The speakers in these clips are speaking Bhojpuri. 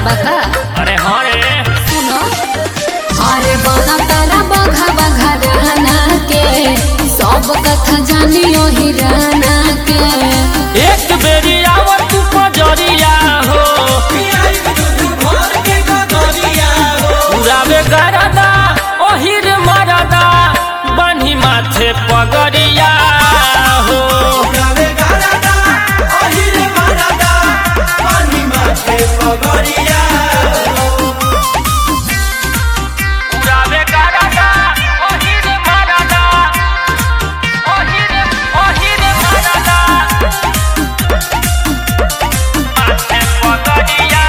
बका अरे हाँ रे सुनो अरे बना तारा बघा बघा रहना के सब कथा जानियो ही रहना के एक बेरी आवत तू पजरिया हो उड़ावे गरदा ओहिर मरदा बन्ही माथे पगरिया हो उड़ावे गरदा ओहिर मरदा ओहिर ओहिर मरदा माथे पगरिया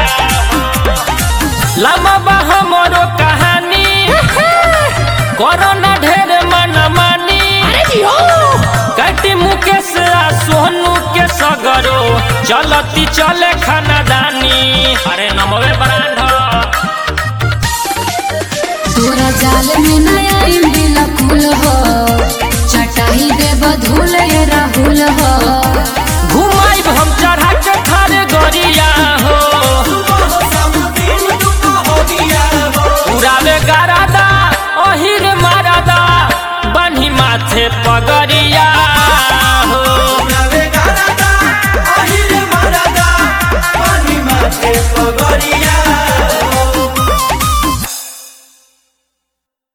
लम्बा बा हमरो कहानी कोरोना ढेर मनमानी कटी मुकेश आ सोनू के सगरो चलती चले खानदानी अरे नमवे ब्रांड तोरा जाल में नया इमली फूल हो चटाई देव धूल ये राहुल हो घुमाइब हम चढ़ा के थारे गरिया हो उड़ावे गरादा ओहिर मारादा बन्ही माथे पगरिया हो पगरिया